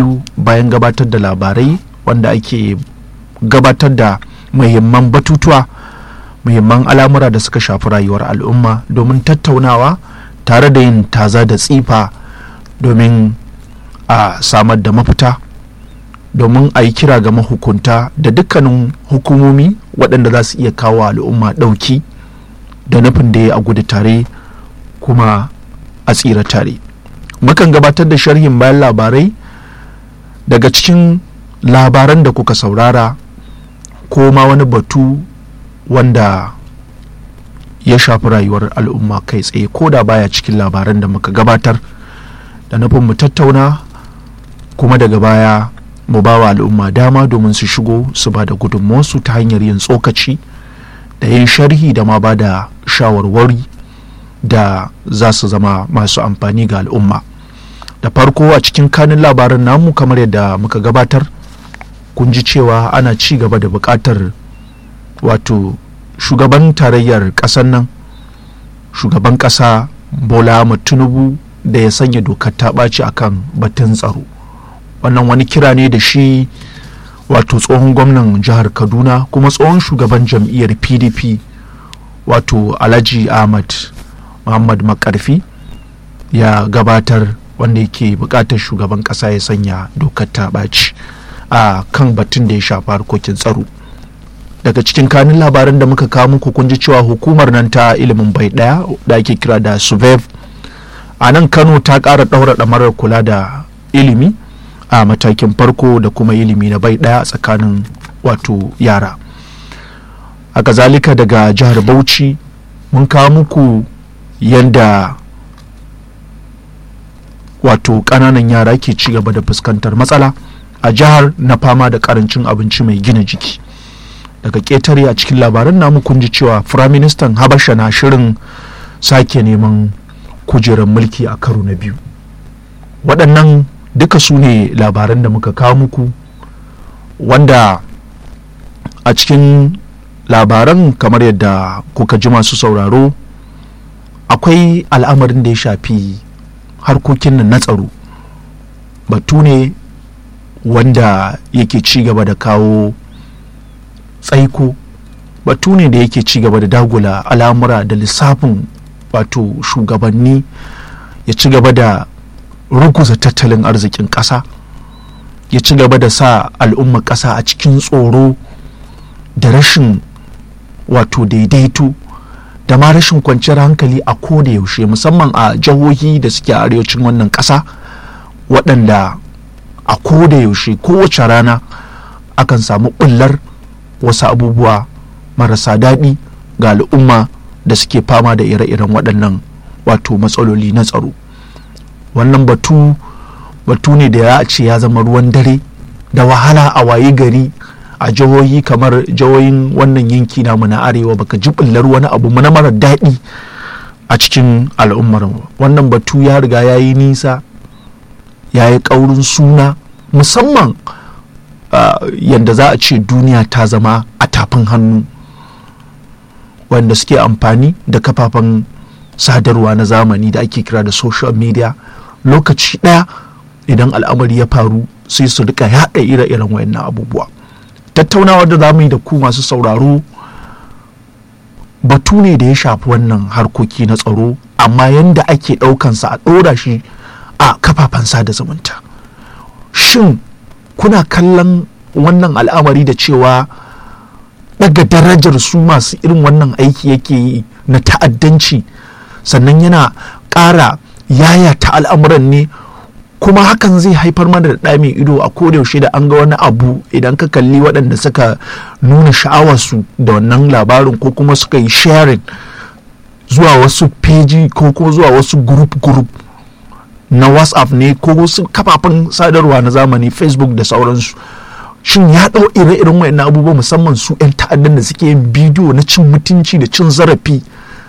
biyu bayan gabatar da labarai wanda ake gabatar da muhimman batutuwa muhimman al'amura da suka shafi rayuwar al'umma domin tattaunawa tare da yin taza da tsifa domin a samar da mafita domin a yi kira ga mahukunta da dukkanin hukumomi waɗanda za su iya kawo al'umma ɗauki da nufin da ya a gudu tare kuma a tsira tare mukan gabatar da sharhin bayan labarai daga cikin labaran da kuka saurara ko ma wani batu wanda ya shafi rayuwar al'umma kai tsaye ko da baya cikin labaran da muka gabatar da nufin mu tattauna kuma daga baya mu ba wa al'umma dama domin su shigo su ba da gudunmuwarsu ta hanyar yin tsokaci da yin sharhi da ma ba da shawarwari da za su zama masu amfani ga al'umma da farko a cikin kanin labaran namu kamar yadda muka gabatar kun ji cewa ana ci gaba da buƙatar wato shugaban tarayyar ƙasar nan shugaban ƙasa bola ahmad tinubu da ya sanya dokar ta ɓaci akan batun tsaro wannan wani kira ne da shi wato tsohon gwamnan jihar kaduna kuma tsohon shugaban jam'iyyar pdp wato alhaji ahmad muhammad makarfi ya gabatar wanda yake bukatar shugaban kasa ya sanya dokar ta ɓaci a kan batun da ya shafi harkokin tsaro daga cikin kanin labaran da muka kawo muku kun ji cewa hukumar nan ta ilimin bai daya da ake kira da suvev a nan kano ta ƙara ɗaura ɗamarar kula da ilimi a matakin farko da kuma ilimi na bai daya tsakanin wato yara a kazalika daga jihar bauchi mun kawo muku yadda wato ƙananan yara ke ci gaba da fuskantar matsala a jihar na fama da karancin abinci mai gina jiki daga ƙetare a cikin labaran namu kun ji cewa firaministan habasha na shirin sake neman kujerar mulki a karo na biyu waɗannan duka su ne labaran da muka kawo muku wanda a cikin labaran kamar yadda kuka ji masu sauraro akwai al'amarin da ya shafi harkokin nan na tsaro batu ne wanda yake ci gaba da kawo tsaiko batu ne da yake ci gaba da dagula al'amura da lissafin wato shugabanni ya ci gaba da ruguza tattalin arzikin ƙasa ya ci gaba da sa al'ummar ƙasa a cikin tsoro da rashin wato daidaito da ma rashin kwanciyar hankali a ko da yaushe musamman a jihohi da suke a arewacin wannan ƙasa waɗanda a ko da yaushe kowace rana akan samu ɓullar wasu abubuwa marasa daɗi ga al'umma da suke fama da ire-iren waɗannan wato matsaloli na tsaro wannan batu batu ne da ya ce ya zama ruwan dare da wahala a waye gari a jihohi kamar jihohin wannan yanki namu na arewa baka ji bullar wani abu na mara daɗi a cikin al'ummar wannan batu ya riga ya yi nisa ya yi ƙaurin suna musamman yadda za a ce duniya ta zama a tafin hannu wanda suke amfani da kafafen sadarwa na zamani da ake kira da social media lokaci ɗaya idan al'amari ya faru sai su rika yaɗa ire-iren wayannan abubuwa tattaunawar da za mu yi da ku masu sauraro batu ne da ya shafi wannan harkoki na tsaro amma yadda ake ɗaukansa a ɗora shi a kafafen sada zumunta shin kuna kallon wannan al'amari da cewa daga darajar su masu irin wannan aiki yake yi na ta'addanci sannan yana ƙara yaya ta al'amuran ne kuma hakan zai haifar mana da ɗa mai ido a yaushe da an ga wani abu idan ka kalli waɗanda suka nuna sha'awarsu da wannan labarin ko kuma suka yi sharing zuwa wasu peji ko kuma zuwa wasu group group na whatsapp ne ko wasu kafafen sadarwa na zamani facebook da sauransu shin ya ɗau ire-iren wayannan abubuwa musamman su 'yan ta'addan da suke yin bidiyo na cin mutunci da cin zarafi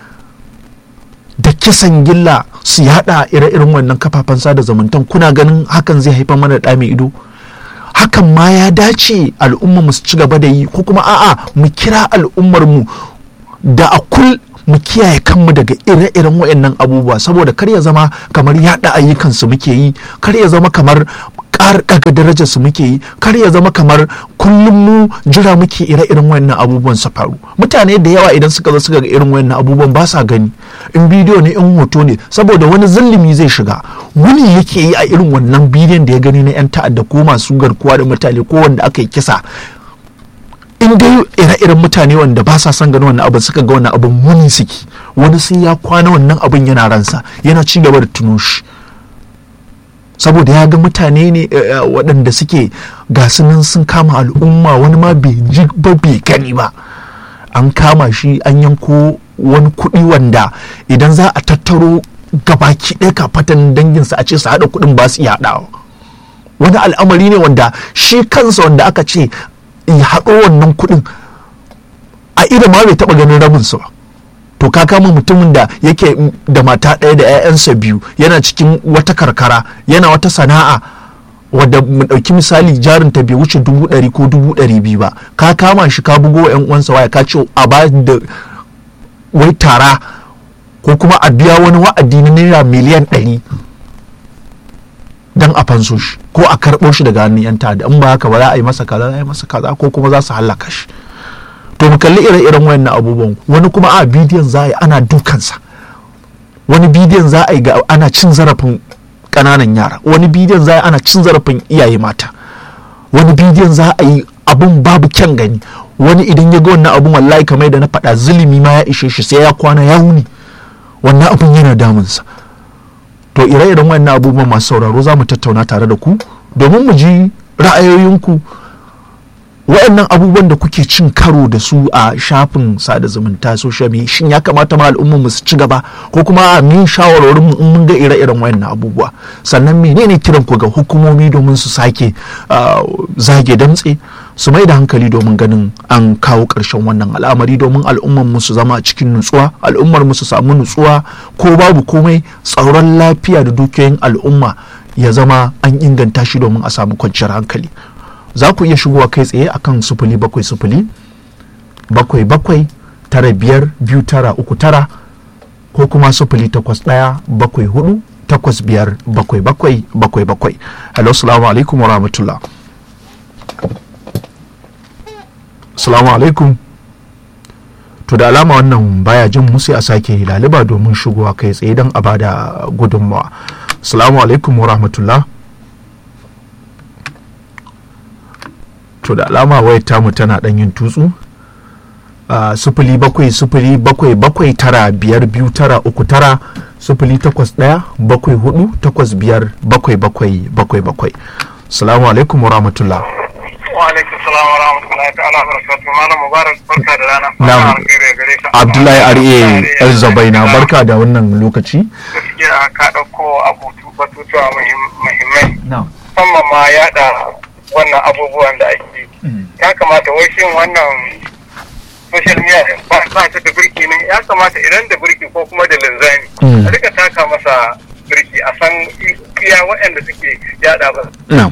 da kisan gilla su yada ire-iren wannan kafafen sada zumuntan kuna ganin hakan zai haifar mana da mai ido hakan ma ya dace al'ummar mu su ci gaba da yi ko kuma a'a mu kira al'ummar mu da a kul mu kiyaye kanmu daga ire-iren wayannan abubuwa saboda kar ya zama kamar yada ayyukansu muke yi kar ya zama kamar ƙara ɗaga darajar su muke yi kar ya zama kamar kullum mu jira muke ire-iren wannan abubuwan su faru mutane da yawa idan suka zo suka ga irin wannan abubuwan ba sa gani in bidiyo ne in hoto ne saboda wani zillimi zai shiga wuni yake yi a irin wannan bidiyon da ya gani na 'yan ta'adda ko masu garkuwa da mutane ko wanda aka yi kisa in dai ire-iren mutane wanda ba sa son ganin wannan abin suka ga wannan abin muni suke wani sai ya kwana wannan abin yana ransa yana ci gaba da tuno shi saboda ya ga mutane ne waɗanda suke nan sun kama al'umma wani ma bai ji ba bai gani ba an kama shi an yanko wani kuɗi wanda idan za a tattaro gabaki ɗaya kafatan danginsa a ce su haɗa kuɗin ba su iya haɗawa wani al'amari ne wanda shi kansa wanda aka ce ya haɗo wannan kuɗin a ido ma bai taɓa ganin rabinsu ba to ka kama mutumin da yake da mata ɗaya da 'ya'yansa biyu yana cikin wata karkara yana wata sana'a wadda mu ɗauki misali jarin ta bai wuce dubu ɗari ko dubu ɗari biyu ba ka kama shi ka bugo 'yan uwansa waya ka ce a ba da wai tara ko kuma a biya wani wa'adi na naira miliyan ɗari don a fanso shi ko a karɓo shi daga hannun 'yan ta'adda in ba haka ba za a yi masa kaza za a yi masa kaza ko kuma za su hallaka shi to mu kalli ire-iren wayannan abubuwan wani kuma a bidiyon za a yi ana dukansa wani bidiyon za a yi ga ana cin zarafin ƙananan yara wani bidiyon za a yi ana cin zarafin iyaye mata wani bidiyon za a yi abun babu kyan gani wani idan ya ga wannan abun wallahi kamar da na faɗa zulumi ma ya ishe shi sai ya kwana ya wuni wannan abun yana damunsa to ire-iren wannan abubuwan masu sauraro za mu tattauna tare da ku domin mu ji ra'ayoyinku waɗannan abubuwan da kuke cin karo da su a shafin sada zumunta social media shin ya kamata ma al'ummar mu su ci gaba ko kuma a min shawarwarin mu in mun ga ire-iren wayannan abubuwa sannan menene kiran ku ga hukumomi domin su sake zage damtse su mai da hankali domin ganin an kawo ƙarshen wannan al'amari domin al'ummar mu su zama cikin nutsuwa al'ummar mu su samu nutsuwa ko babu komai tsaron lafiya da dukiyoyin al'umma ya zama an inganta shi domin a samu kwanciyar hankali za ku iya shigowa kai tsaye akan sufuli bakwai sufuli bakwai bakwai tara biyar biyu tara uku tara ko kuma sufuli takwas ɗaya bakwai hudu takwas biyar bakwai bakwai bakwai bakwai hello salamu alaikum wa rahmatullah salamu alaikum to da alama wannan baya jin musu a sake laliba domin shigowa kai tsaye don a bada gudunmawa salamu alaikum wa rahmatullah to da alama wayar tamu tana dan yin tutsu sufuli bakwai sufuli bakwai bakwai tara biyar biyu tara uku tara sufuli takwas ɗaya bakwai hudu takwas biyar bakwai bakwai bakwai bakwai salamu alaikum wa rahmatullah wa alaikum salam wa rahmatullahi ta'ala wa barakatuh malam mubarak barka da rana Na'am. abdullahi ar'e el zabaina barka da wannan lokaci gaskiya ka ɗauko abutu batutuwa muhim- muhimmai na'am musamman ma yaɗa wannan abubuwan da ake yi. ya kamata wai shin wannan social media ba ba ta da birki ne ya kamata idan da birki ko kuma da linzami Mm. a rika taka masa birki a san iya waɗanda suke yaɗa ba na'am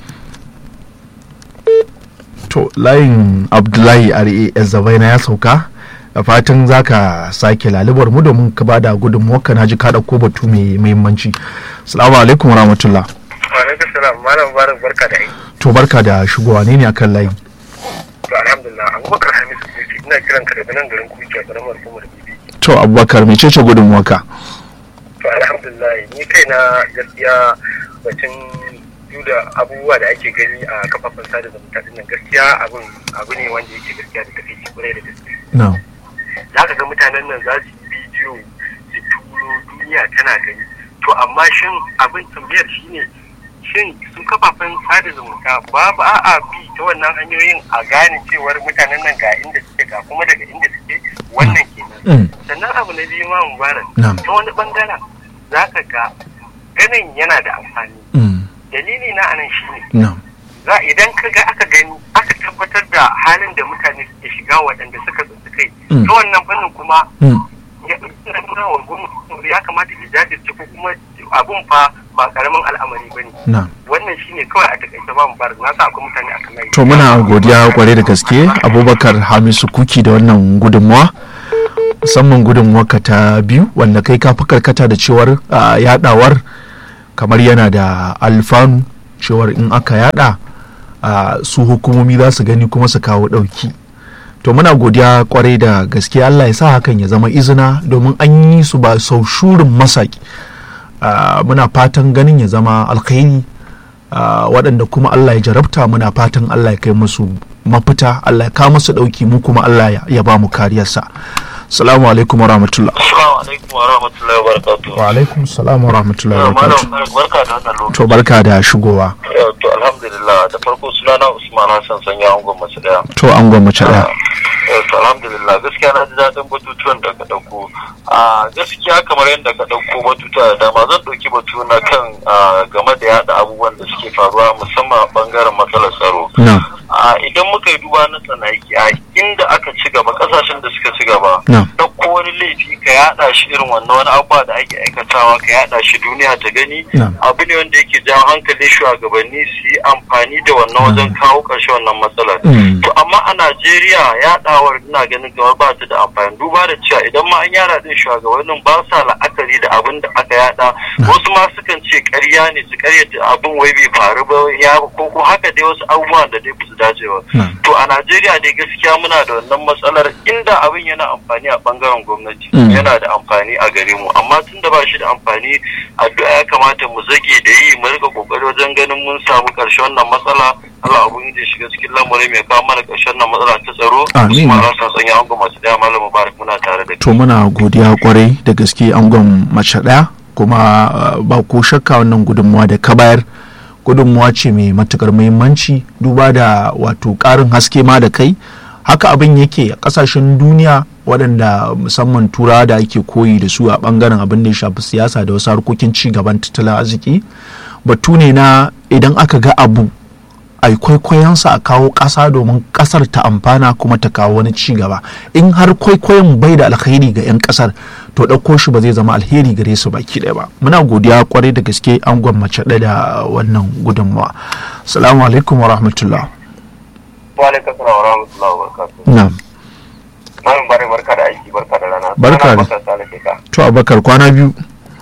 to layin abdullahi ar'e el zabaina ya sauka da fatan za ka sake lalibar mu domin ka bada gudunmuwa na ji ka ɗauko batu mai muhimmanci salamu alaikum wa rahmatullah wa alaikum salam malam mubarak barka da aiki to barka da shigowa ne ne akan layi to alhamdulillah abubakar hamisu kuci ina kiran ka daga nan garin kuci a karamar hukumar bibi to abubakar mecece gudunmuwarka to alhamdulillah ni kaina gaskiya batun duk da abubuwa da ake gani a kafafen sada zumunta din nan gaskiya abun abu ne wanda yake gaskiya da tafi kwarai da gaske na'am za ka ga mutanen nan za su yi bidiyo su turo duniya tana gani to amma shin abin tambayar shine shin su kafafen sada zumunta babu a'a bi ta wannan hanyoyin a gane cewar mutanen nan ga inda suke ga kuma daga inda suke wannan kenan Mm. sannan abu na biyu ma mubarak Na'am. ta wani bangaren za ka ga ganin yana da amfani Mm. dalili na anan shine na'am za idan ka ga aka gani aka tabbatar da halin da mutane suke shiga waɗanda suka tsinci kai Mm. ta wannan fannin kuma Mm. ya ina nuna wa gwamnati ya kamata ya jajirce ko kuma abun fa ba karamin al'amari ba ne na'am wannan shine kawai a takaice ba mu bar na sa akwai mutane akan layi to muna godiya kwarai da gaske abubakar hamisu kuki da wannan gudunmuwa musamman gudunmuwarka ta biyu wanda kai ka fi karkata da cewar ah, yadawar kamar yana da alfanu cewar in aka yada su hukumomi za su gani kuma su kawo ɗauki to muna godiya kwarai da gaske Allah ya sa hakan ya zama izina domin an yi su ba sau shurin masaki muna fatan ganin ya zama alkhairi waɗanda kuma Allah ya jarabta muna fatan Allah ya kai musu mafita Allah ya kawo musu ɗauki mu kuma Allah ya ba mu kariyarsa salamu alaikum wa rahmatullah assalamu alaikum wa rahmatullahi wa barakatuh wa alaikum salam wa rahmatullahi wa barakatuh barka da wannan lokaci to barka da shigowa to alhamdulillah da farko sunana Usman Hassan sanya angon mace daya to angon mace daya to alhamdulillah gaskiya na ji daɗin batutuwan da ka ɗauko a gaskiya kamar yadda ka ɗauko batutuwa da dama zan ɗauki batu na kan game da yaɗa abubuwan da suke faruwa musamman ɓangaren matsalar tsaro idan muka yi duba na tsanaki a inda aka ci gaba ƙasashen da suka ci gaba ɗauko wani laifi ka yaɗa shi irin wannan wani abubuwa da ake aikatawa ka yaɗa shi duniya ta gani abu ne wanda yake jawo hankalin shugabanni su yi amfani da wannan wajen kawo ƙarshe wannan matsalar to amma a najeriya yaɗawar ina ganin kamar ba ta da amfani duba da cewa idan ma an yara din shugabannin ba sa la'akari da abin da aka yada wasu ma sukan ce ƙarya ne su ƙaryata abin wai bai faru ba ya ko ko haka dai wasu abubuwan da dai su dace ba to a najeriya dai gaskiya muna da wannan matsalar inda abin yana amfani a bangaren gwamnati yana da amfani a gare mu amma tun da ba shi da amfani addu'a ya kamata mu zage da yi mu rika kokari wajen ganin mun samu ƙarshen wannan matsala Allah abun yi shiga cikin lamarin mai kawo mana ƙarshen nan matsala ta tsaro. Amin. Kuma rasa sanya angon masu daya malam Mubarak muna tare da To muna godiya kwarai da gaske angon mace ɗaya kuma ba ko shakka wannan gudunmuwa da ka bayar gudunmuwa ce mai matukar muhimmanci duba da wato ƙarin haske ma da kai haka abin yake a ƙasashen duniya waɗanda musamman turawa da ake koyi da su a ɓangaren abin da ya shafi siyasa da wasu harkokin ci gaban tattalin arziki batu ne na idan aka ga abu a kwaikwayonsa a kawo ƙasa domin ƙasar ta amfana kuma ta kawo wani ci gaba in har kwaikwayon bai da alheri ga 'yan ƙasar to ɗauko shi ba zai zama alheri gare su baki ɗaya ba muna godiya kwarai da gaske an gwammace ɗaya da wannan gudunmawa salamu alaikum wa rahmatullah wa alaikum salam wa rahmatullahi wa barakatuh na'am malam bare barka da aiki barka da rana Barka da- da ka to abakar kwana biyu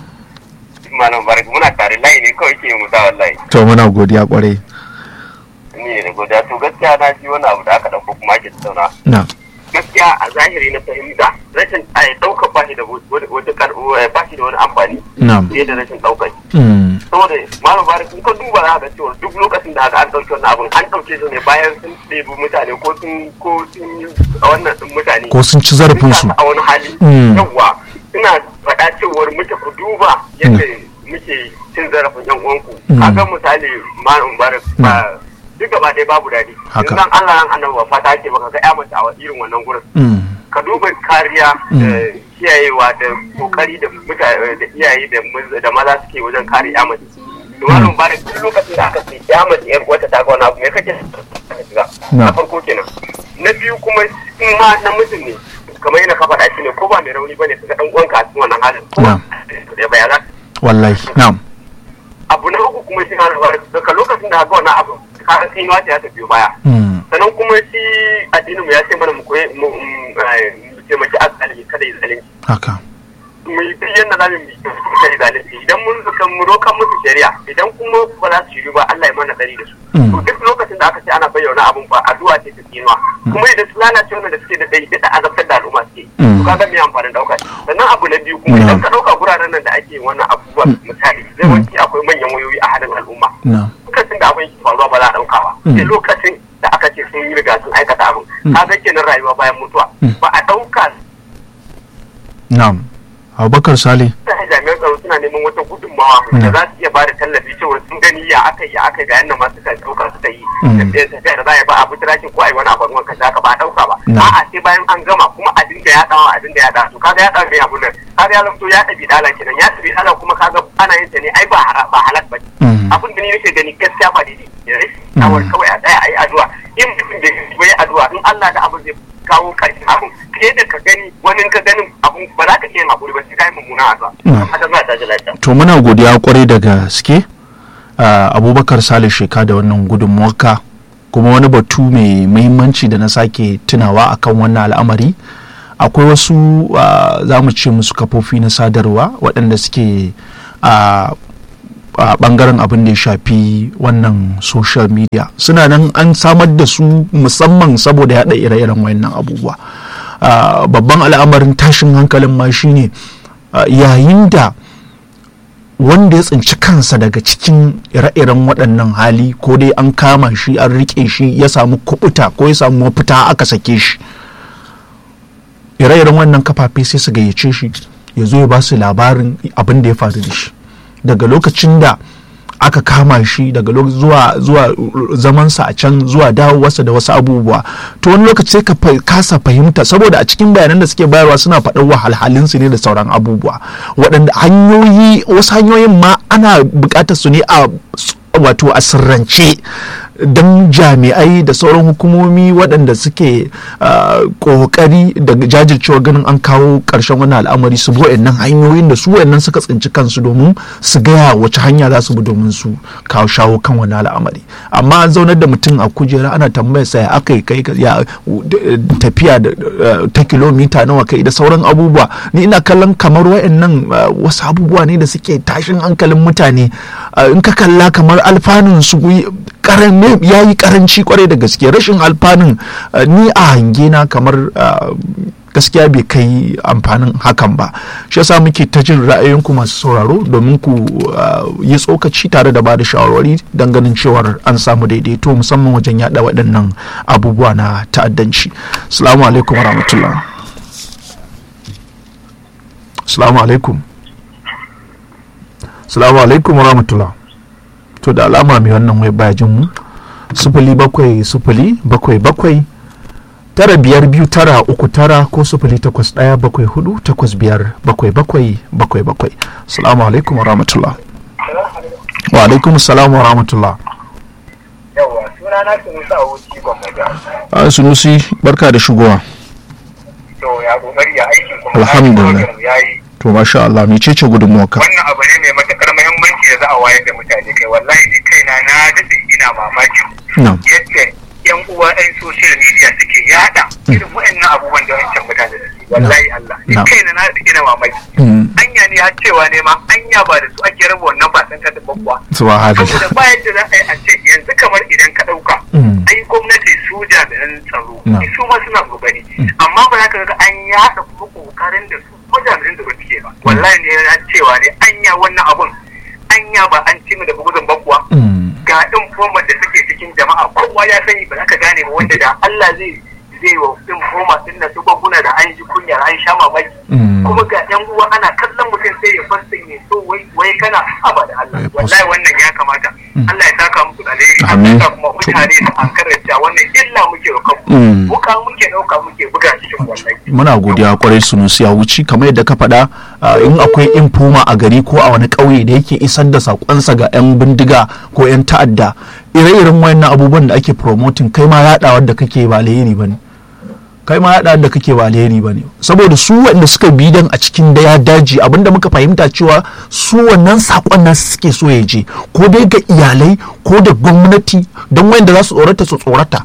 malam bare muna tare layi ne kawai ke mu da wallahi to muna godiya kwarai ni ne da godiya to gaskiya na ji wani abu da aka dauko kuma ake tattauna na gaskiya a zahiri na fahimta rashin a ɗaukar bashi da wata kar bashi da wani amfani na fiye da rashin ɗaukar mm, saboda malam bari kun ka duba za ka ga cewa duk lokacin da aka an ɗauki wannan abun an ɗauke su ne bayan sun ɗebi mutane ko sun ko sun yi wannan ɗin mutane ko sun ci zarafinsu a wani hali Mm. yawwa ina faɗa cewar muke ku duba yadda muke cin zarafin yan uwanku Mm. kaga misali malam barak ba duk gaba ɗaya babu daɗi Haka. in zan Allah ran annabi ba fata ake baka ga ya mace a irin wannan gurin mm, ka duba kariya da kiyayewa da kokari da mutane da iyaye da muz- da maza suke wajen kare ya mace to malam barak duk lokacin da aka ce ya mace yar wata ta ga wani abu me kake ka shiga Na. na farko kenan na biyu kuma in ma namijin ne kamar yana ka faɗa shi ne ko ba mai rauni bane kaga dan uwanka a cikin wannan halin ko Na. da baya za wallahi na'am abu na uku kuma shi na daga lokacin da aka ga wannan abu ka ga sai wata ya tafi baya mm, sannan kuma shi addinin mu ya ce mana mu koyi mu mu, eh, mu taimaki asali kada yi zalunci haka mu yi duk yadda za mu yi kada yi zalunci idan mun zuka mu rokan musu shari'a idan kuma ba za su shiru ba Allah ya mana tsari da su Mm. to duk lokacin da aka ce ana bayyana abun ba addu'a ce ta tsinuwa kuma idan su lalace wannan da suke da dai da azabtar da al'umma suke Mm. to kaga me amfanin dauka shi sannan abu na biyu kuma Mm. idan ka dauka guraren nan da ake yin wannan abubuwa misali zai wanki akwai manyan wayoyi a hadin al'umma na lokacin da abin ke faruwa ba za a ɗauka ba Mm. sai lokacin da aka ce sun yi riga sun aikata abin kaga kenan rayuwa bayan mutuwa Mm. ba a ɗauka na'am abubakar sale ta jami'an tsaro suna neman wata gudunmawa da za su iya ba da tallafi cewa sun gani ya aka yi ya aka yi ga yanda masu suka ɗauka suka yi Mm. tafiya tafiya da za a yi ba a bitirakin ko a yi wani abu ruwan kasa haka ba a ɗauka ba Na. a'a sai bayan an gama kuma a dinga yaɗawa a dinga yaɗawa to kaga yaɗawa mai abu nan kaga ya lamto ya ɗabi ɗala kenan ya ɗabi ɗala kuma kaga ana yin ta ne ai ba hara- ba halak ba Mm. abin da ni nake gani gaskiya ba daidai ne rashin shawar kawai a tsaya a yi addu'a in mutum da bai addu'a in Allah da abin zai kawo ƙarshen abin fiye da ka gani wani ka ganin abin ba za ka iya yin haƙuri ba sai ka yi mummuna addu'a Mm. haka za ta ji lafiya to muna godiya kwarai da gaske a abubakar sale sheka da wannan gudunmuwarka kuma wani batu mai muhimmanci da na sake tunawa akan wannan al'amari akwai wasu ah, za mu ce musu kafofi na sadarwa waɗanda suke a a bangaren abin da ya shafi wannan social media suna nan an samar da su musamman saboda yaɗa ire-iren wayannan abubuwa Uh, babban al'amarin tashin hankalin ma shine uh, yayin da wanda ya tsinci kansa daga cikin ire-iren waɗannan hali ko dai an kama shi an riƙe shi ya samu kubuta ko ya samu mafita aka sake shi ire-iren wannan kafafe sai su gayyace shi ya zo ya ba su labarin abin da ya faru da shi daga lokacin da aka kama shi daga zuwa zuwa zamansa a can zuwa dawowarsa da wasu abubuwa to wani lokaci sai ka kasa fahimta saboda a cikin bayanan da suke bayarwa suna faɗar wahalhalinsu ne da sauran abubuwa waɗanda hanyoyi wasu hanyoyin ma ana buƙatar su ne a wato a sirrance don jami'ai da sauran hukumomi waɗanda suke ƙoƙari da jajircewa ganin an kawo ƙarshen wannan al'amari su bi wa'annan hanyoyin da su wa'annan suka tsinci kansu domin su gaya wace hanya za su bi domin su kawo shawo kan wannan al'amari amma an zaunar da mutum a kujera ana tambayar sa ya aka yi kai ya tafiya ta kilomita nawa kai da sauran abubuwa ni ina kallon kamar wa'annan wasu abubuwa ne da suke tashin hankalin mutane in ka kalla kamar alfanun su ya yi karanci kwarai da gaske rashin alfanun ni a hange na kamar gaskiya bai kai amfanin hakan ba shi yasa muke ta jin ra'ayoyinku masu sauraro domin ku yi tsokaci tare da bada shawarwari don ganin cewar an samu daidaito musamman wajen yada waɗannan abubuwa na ta'addanci salamu alaikum wa rahmatullah salamu alaikum salamu alaikum wa rahmatullah to da alama mai wannan wai baya jin mu sufuli bakwai sufuli bakwai bakwai tara biyar biyu tara uku tara ko sufuli takwas ɗaya bakwai hudu takwas biyar bakwai bakwai bakwai bakwai salamu alaikum wa rahmatullah wa alaikum salam wa rahmatullah yawa suna na sunusi a wuci gwamnati a sunusi barka da shigowa to ya kokari ya aiki kuma Alhamdulillah. ya yi to masha Allah mai cece gudunmuwarka wannan abu ne mai matakar muhimmanci da za a wayar da mutane kai wallahi ni kaina na daɗe ina mamaki na yadda yan uwa yan social media suke yada irin wa'annan abubuwan da wancan mutane suke wallahi Allah ni Na. kaina na daɗe ina mamaki Mm. anya ne har cewa ne ma anya ba da su ake raba wannan basan ka da babba subhanallah saboda ba yadda za a yi a ce yanzu kamar idan ka ɗauka Mm. ai gwamnati su jami'an tsaro Na. su ma suna kokari amma ba za ka ga an yaɗa kuma kokarin da su kuma jami'an da ba suke ba wallahi ne ya cewa ne anya wannan abun anya ba an ci mu da bugudun bakuwa Mm. ga ɗin format da suke cikin jama'a kowa ya sani ba za ka gane ba wanda da Allah zai zai wa ɗin format ɗin na su baguna da an ji kunya an sha mamaki Mm. kuma ga yan uwa ana kallon mutum sai ya fasta ne so wai wai kana haba da Allah Ya wallahi wannan ya kamata Allah ya saka muku da alheri Amin. Allah ya sa kuma mutane su an karanta wannan illa muke wa kanmu Mm. muka muke ɗauka muke buga cikin wallahi muna godiya kwarai sunusi ya wuce kamar yadda ka faɗa uh, in akwai infoma a gari ko a wani ƙauye da yake isar da saƙonsa ga 'yan bindiga ko 'yan ta'adda ire-iren wayannan abubuwan da ake promoting kai ma yaɗawar da kake ba alheri ba ne kai ma yaɗawar da kake ba alheri ba ne saboda su wanda suka bi dan a cikin da ya daji abinda muka fahimta cewa su wannan saƙon nasu suke so ya je ko dai ga iyalai ko da gwamnati don wayanda za su tsorata su tsorata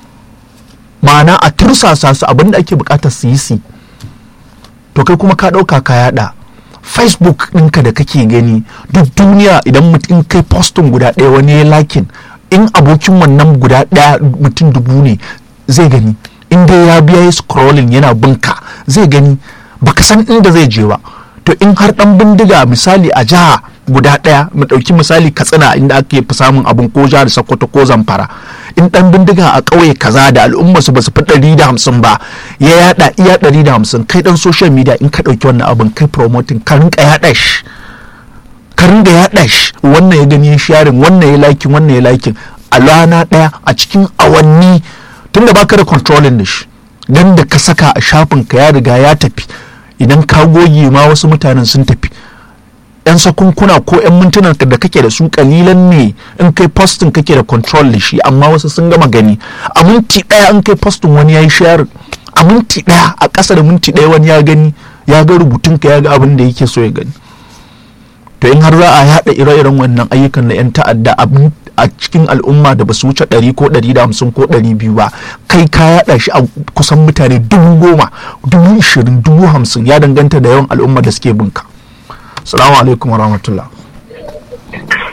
ma'ana a tursasa su abinda ake bukatar su yi su to kai kuma ka ɗauka ka yada facebook ɗinka da kake gani duk duniya idan mutum kai postin guda ɗaya wani ya lakin in abokin wannan guda ɗaya mutum dubu ne zai gani in dai ya biya yi scrolling yana binka zai gani baka san inda zai je ba to in har ɗan bindiga misali a jiha guda ɗaya mu ɗauki misali katsina inda ake fi samun abin ko jihar sokoto ko zamfara in ɗan bindiga a ƙauye kaza da al'umma su basu fi ɗari da hamsin ba ya yaɗa iya ɗari da hamsin kai ɗan social media in ka ɗauki wannan abin kai promoting ka rinka yaɗa shi ka ringa yaɗa shi wannan ya gani ya sharing wannan ya liking wannan ya liking a rana ɗaya a cikin awanni tunda baka da controlling da shi dan da ka saka a shafin ka ya riga ya tafi idan ka goge ma wasu mutanen sun tafi yan sakunkuna ko yan mintunan da kake da su kalilan ne in kai postin kake da control da shi amma wasu sun gama gani a minti daya in kai postin wani ya yi share a minti daya a ƙasa da minti daya wani ya gani ya ga rubutun ka ya ga abin da yake so ya gani to in har za a haɗa ire-iren wannan ayyukan na 'yan ta'adda abin a cikin al'umma da ba su wuce ɗari ko ɗari da hamsin ko ɗari biyu ba kai ka yaɗa shi a kusan mutane dubu goma dubu ishirin dubu hamsin ya danganta da yawan al'umma da suke binka salamu alaikum wa rahmatullah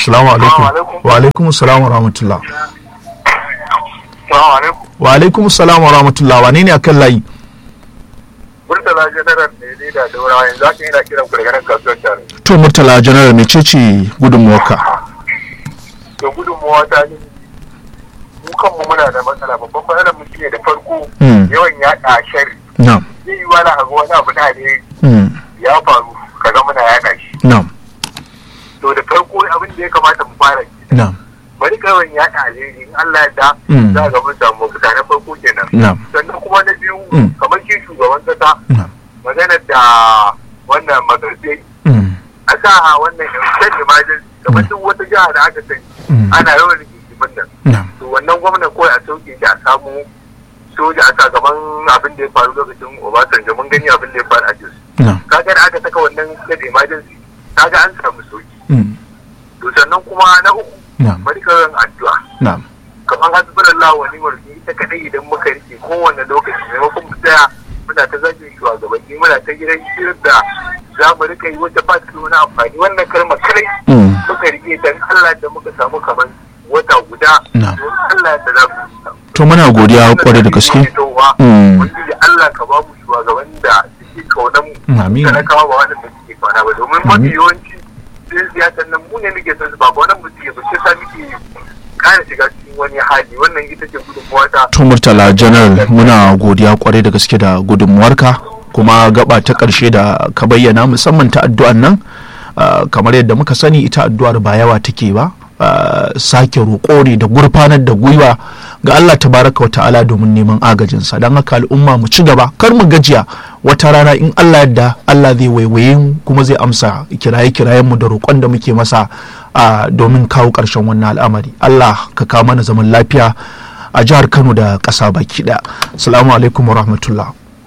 salamu alaikum wa alaikum salam wa rahmatullah Salamu alaikum. wa alaikum salam wa rahmatullah wane ne akan layi Murtala Janaral ne ne da daura yanzu haka yana kiran ku daga nan kasuwar tare. to murtala general mecece gudunmuwarka To gudunmawa ta ne mu kanmu muna da matsala babban matsalar mu shine da farko Mm. yawan yaɗa shari. na'am Zai yi wani abu wani abu da ne Mm, ya faru kaga muna yaɗa shi. na'am To da farko abin da ya kamata mu fara shi. na'am Bari kawai yaɗa alheri in Allah ya da Mm. za ga mun samu mafita na farko kenan. na'am Sannan kuma na biyu Mm. kamar shi shugaban kasa na'am maganar da wannan magarbe Mm, a sa wannan shan emergency kamar duk wata jiha da aka sani Mm. ana yawan rigimin nan na'am to wannan gwamna kawai a sauke shi a samu soja a gaban abin da ya faru lokacin obasanjo mun gani abin da ya faru a jos na'am kaga da aka saka wannan shan emergency kaga an samu sauki Mm, to sannan kuma na uku na'am bari ka yin addu'a na'am kamar hasbunallahu wa ni'mal wakil ita kadai idan muka rike kowane lokaci maimakon mu tsaya muna ta zagin shugabanni muna ta gidan shirin da za mu rika yi wata ba su wani amfani wannan kalmar kare Mm, muka rike dan Allah da muka samu kamar wata guda Na. don Allah da za mu samu to muna godiya kwarai da gaske Mm. Ubangiji Allah ka ba mu shugaban da suke kaunan mu Amin. talakawa ba waɗanda suke kauna ba domin mafi yawanci sai siyasar nan mu ne muke son su ba ba wannan mu suke ba sai sa muke kara shiga cikin wani hali wannan ita ce gudunmuwa ta to murtala general muna godiya kwarai da gaske da gudunmuwarka kuma gaba ta ƙarshe da ka bayyana musamman ta addu'an nan ah, kamar yadda muka sani ita addu'ar ba yawa take ba ah, sake roƙo ne da gurfanar da gwiwa ga Allah tabaraka wa ta'ala domin neman agajinsa don haka al'umma mu ci gaba kar mu gajiya wata rana in Allah yadda Allah zai waiwaye mu kuma zai amsa kiraye-kirayen mu da roƙon da muke masa ah, domin kawo ƙarshen wannan al'amari Allah ka kawo mana zaman lafiya a jihar Kano da ƙasa baki ɗaya. Assalamu alaikum wa rahmatullah.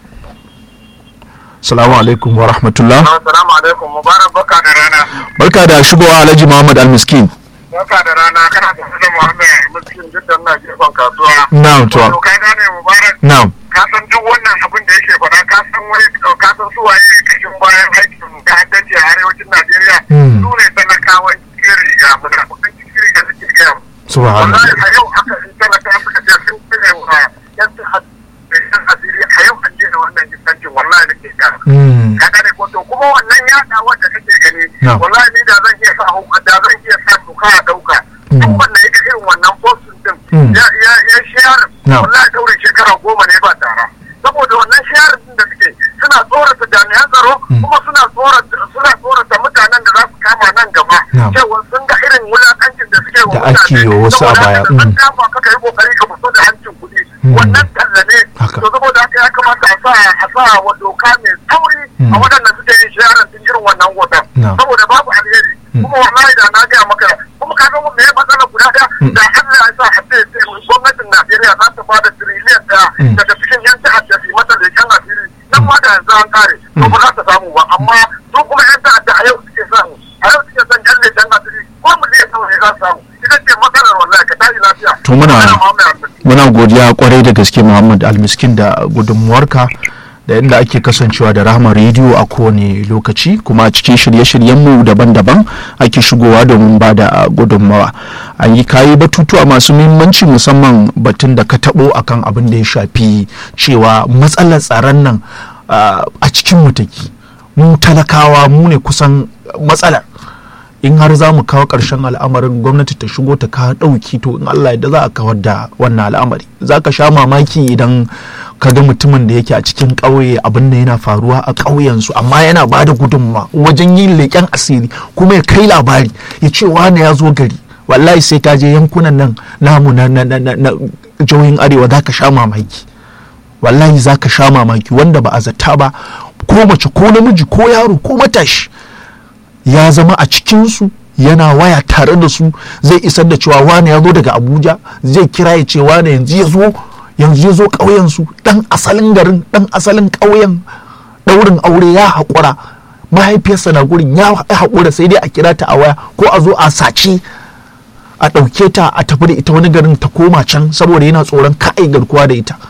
Assalamu alaikum wa rahmatullah. Assalamu alaikum mubarak baka da rana Barka da shigowa Alhaji Muhammad Almiskin. baka da rana kana da da Muhammad miskin jiddan na gefen kasuwa Na'am to. Wato ka gane mubarak Na'am. ka san duk wannan abin da yake faɗa ka san wani ka san su waye kashin bayan aikin ta'addanci a arewacin Najeriya Hmm. su ne talakawan cikin riga muna kusan cikin riga suke gaya mu. Subhanallah. wallahi a yau aka in talaka suka ce sun tsire wa yan ta'ad- da yan asiri a yau an daina wannan gidancin wallahi nake ga Mm. ka gane ko to kuma wannan yaɗa wanda kake gani Na'am. wallahi ni da zan iya sa hu- da zan iya sa doka a ɗauka Hmm. duk wanda ya ga irin wannan postin din Hmm. ya ya ya share Na'am. wallahi daurin shekara goma ne ba tara saboda wannan share din da suke suna tsorata jami'an tsaro Hmm. kuma suna tsorata suna tsorata mutanen da za su kama nan gaba Na'am. cewa sun ga irin wulakancin da suke wa Da ake yi wa wasu a saboda baya. haka da an Hmm. kama ka kai kokari ka fito da hancin kuɗi Hmm. wannan talla ne Haka. to saboda haka ya kamata a sa a sa wa doka mai tsauri Hmm. a waɗanda suke yin sharan din irin wannan hoton Na'am. saboda babu alheri Hmm. kuma wallahi da na gaya maka kuma ka ga me ya matsala guda ɗaya Hmm. da Allah ya sa a ce ce gwamnatin Najeriya za ta bada tiriliyan ɗaya Hmm. daga cikin yan ta'adda su yi mata leƙen asiri nan ma da yanzu an kare to ba za ta samu ba amma su kuma yan ta'adda a yau suke samu a yau suke son yan leƙen asiri ko miliyan nawa ne za su samu ita ce matsalar wallahi ka tashi lafiya To muna- Magana Muhammad Al-Masih. Muna godiya kwarai da gaske Muhammad Almiskin da gudunmuwarka da yadda ake kasancewa da rahama rediyo a kowane lokaci kuma a cikin shirye-shiryenmu daban-daban ake shigowa domin ba da gudunmawa an yi kayi batutuwa masu muhimmanci musamman batun da ka taɓo akan abin da ya shafi cewa matsalar tsaron nan ah, a cikin mutaki mu talakawa mu ne kusan matsalar in har za mu kawo ƙarshen al'amarin gwamnati ta shigo ta kawo ɗauki to in Allah yadda za a kawar da wannan al'amari za ka sha mamaki idan ka ga mutumin da yake a cikin ƙauye abin da yana faruwa a ƙauyensu amma yana ba da gudunmawa wajen yin leƙen asiri kuma ya kai labari ya ce wane ya zo gari wallahi sai ka je yankunan nan namu na na na na jihohin arewa za ka sha mamaki wallahi za ka sha mamaki wanda ba a zata ba ko mace ko namiji ko yaro ko matashi ya zama a cikinsu yana waya tare da su zai isar da cewa wane ya zo daga abuja zai kira ya ce wane yanzu ya zo yanzu ya zo ƙauyensu ɗan asalin garin ɗan asalin ƙauyen ɗaurin aure ya haƙura mahaifiyarsa na gurin ya haƙura sai dai a kira ta a waya ko a zo a sace a ɗauke ta a tafi da ita wani garin ta koma can saboda yana tsoron ka'ai garkuwa da ita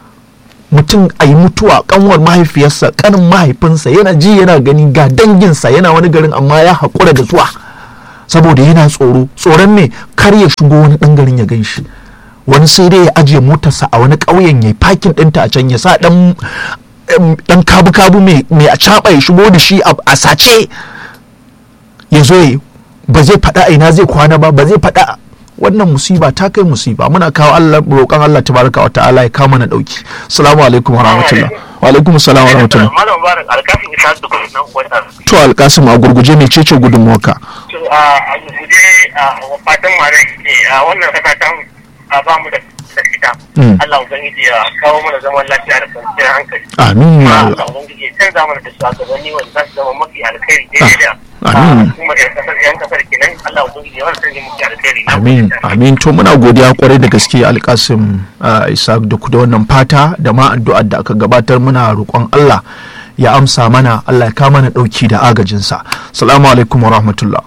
mutum a yi mutuwa kanwar mahaifiyarsa kanin mahaifinsa yana ji yana gani ga danginsa yana wani garin amma ya haƙura da zuwa saboda yana tsoro tsoron me kar ya shigo wani ɗan garin ya gan shi wani sai dai ya ajiye motarsa a wani ƙauyen ya fakin ɗinta a can ya sa ɗan ɗan kabu-kabu mai a caɓa ya shigo da shi a sace ya zo ya ba zai faɗa a ina zai kwana ba ba zai faɗa wannan musiba ta kai musiba muna kawo Allah roƙon Allah tabaraka wa ta'ala ya kawo mana dauki assalamu alaikum wa rahmatullah wa alaikum assalam wa rahmatullah malam mubarak alkasim isa da kuma nan wata to alkasim a gurguje mai cece gudunmuwarka to a gurguje a fatan mare ne a wannan kasa ta a ba mu da fita Allah ubangiji ya kawo mana zaman lafiya da kwanciyar hankali amin ya Allah Allah ubangiji ya canza mana da shugabanni wanda za su zama mafi alkhairi daidai da amin kuma yan kasar yan kasar kenan Allah ubangiji ya wani sarki mafi alkhairi amin amin to muna godiya kwarai da gaske alkasim isa da ku da wannan fata da ma addu'ar da aka gabatar muna roƙon Allah ya amsa mana Allah ya kawo mana dauki da agajinsa salamu alaikum wa rahmatullah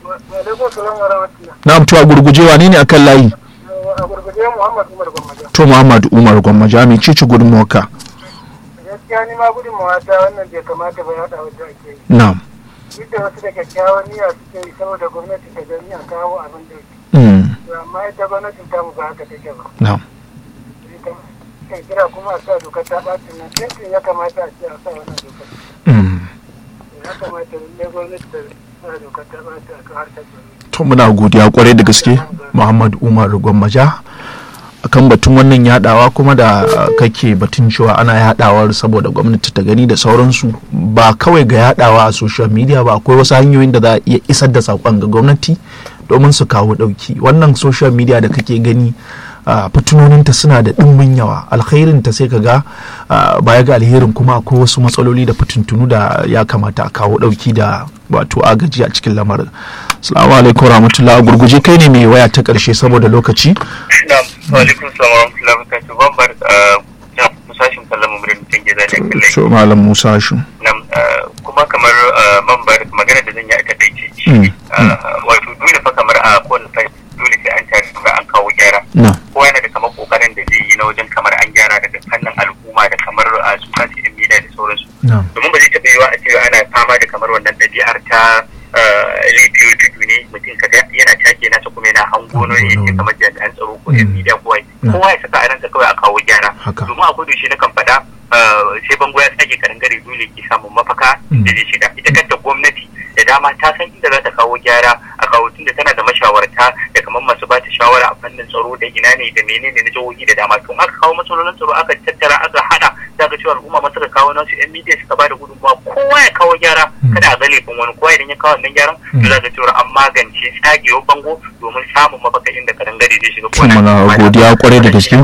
na'am to a gurguje wane ne akan layi a gurguje Muhammad Umar Gwammaja. to Muhammad Umar Gwammaja mai cici gudunmuwarka Gaskiya ni ma gudunmawa ta wannan bai kamata ba yaɗa wajen ake yi. na'am Duk da wasu da kyakkyawan niyya suke yi saboda gwamnati ta gani a kawo abin da yake. mm, To amma ita gwamnatin ta mu ba haka take ba. na'am Ita kai kira kuma a sa dokar ta ɓacin nan sai ya kamata a ce a sa wannan dokar. mm. Ya kamata ne gwamnati ta sa dokar ta ɓacin a kan harkar tsaro. to muna godiya kwarai da gaske Muhammad Umar Gwammaja akan batun wannan yadawa kuma da kake batun cewa ana yadawar saboda gwamnati ta gani da sauransu ba kawai ga yadawa a social media ba akwai wasu hanyoyin da za a iya isar da saƙon ga gwamnati domin su kawo ɗauki wannan social media da kake gani Uh, fitinoninta suna da ɗimbin yawa alkhairinta sai ka ga uh, baya ga alherin kuma akwai wasu matsaloli da fitintunu da ya kamata a kawo ɗauki da wato agaji a cikin lamarin salamu alaikum rahmatullah a gurguje kai ne mai waya ta ƙarshe saboda lokaci Na'am, wa alaikum salam wa rahmatullahi wa barakatuh. Ban bar ja musashin kallon murin mutum gida da kallai. so malam musa shi Nam kuma kamar man bar magana da zan yi a takaice shi Mm, wato dole fa kamar a kowane fa dole sai an tare da an kawo gyara. na Kowa yana da kamar kokarin da zai yi na wajen kamar an gyara daga fannin al'umma da kamar a su kansu yan media da sauransu. na Domin ba zai taɓa yiwa a ce ana fama da kamar wannan ɗabi'ar ta laifiyo tudu ne mutum kaga yana take nasa kuma yana hango na yake kamar jami'an tsaro ko yan media ko wai Mm. kowa ya saka a ransa kawai a kawo gyara haka domin a kudu shi na kan faɗa eh, sai bango ya tsage karangare dole ke samun mafaka Mm. da zai shiga ita kanta gwamnati da dama ta san inda za ta kawo gyara a kawo tunda tana da mashawarta da kamar masu ba ta shawara a fannin tsaro da ina ne da menene na jihohi da dama to aka kawo matsalolin tsaro aka tattara aka hada za ka cewa al'umma masu ka kawo nasu yan media suka ba da gudunmawa kowa ya kawo gyara Mm. kada a ga laifin wani kowa idan ya kawo wannan gyaran Mm. to za ka cewa an magance tsagewar bango domin samun mafaka inda karangare zai shiga To muna godiya kwarai da gaske.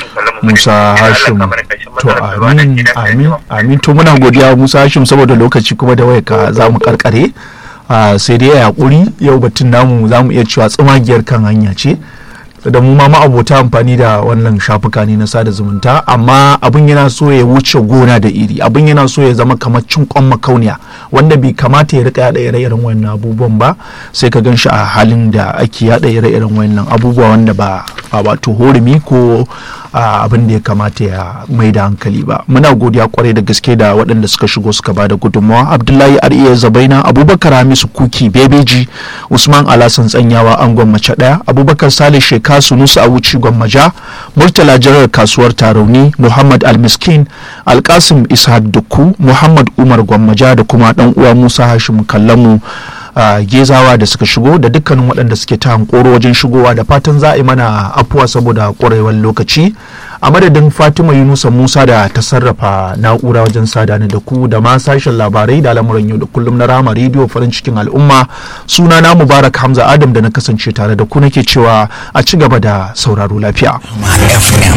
Musa Hashim to amin amin amin to muna godiya Musa Hashim saboda lokaci kuma da wayarka za mu karkare Ah, sai dai ya hakuri yau batun namu za mu iya cewa tsumagiyar kan hanya ce da mu ma ma'abota amfani da wannan shafuka ne na sada zumunta amma abin yana so ya wuce gona da iri abin yana so ya zama kamar cin kwan makauniya wanda bai kamata ya rika yada ire-iren wannan abubuwan ba sai ka gan shi a halin da ake yada ire-iren wannan abubuwa wanda ba ba wato horumi ko ah, abin da ya kamata ya mai da hankali ba muna godiya kwarai da gaske da waɗanda suka shigo suka ba da gudunmawa abdullahi ariya zabaina abubakar hamisu kuki bebeji usman alasan tsanyawa angon mace ɗaya abubakar salih sheka sunusu a wuci gwammaja murtala jirar kasuwar tarauni muhammad almiskin alkasim ishaq dukku muhammad umar gwammaja da kuma ɗan uwa musa hashim kallamu a gezawa da suka shigo da dukkanin waɗanda suke ta hankoro wajen shigowa da fatan za a yi mana afuwa saboda ƙwarewar lokaci a madadin fatima yunusa musa da ta sarrafa na'ura wajen sadani da ku da ma sashen labarai da lamuran yau da kullum na rama rediyo farin cikin al'umma suna na mubarak hamza adam da na kasance tare da ku nake cewa a ci gaba da sauraro lafiya FM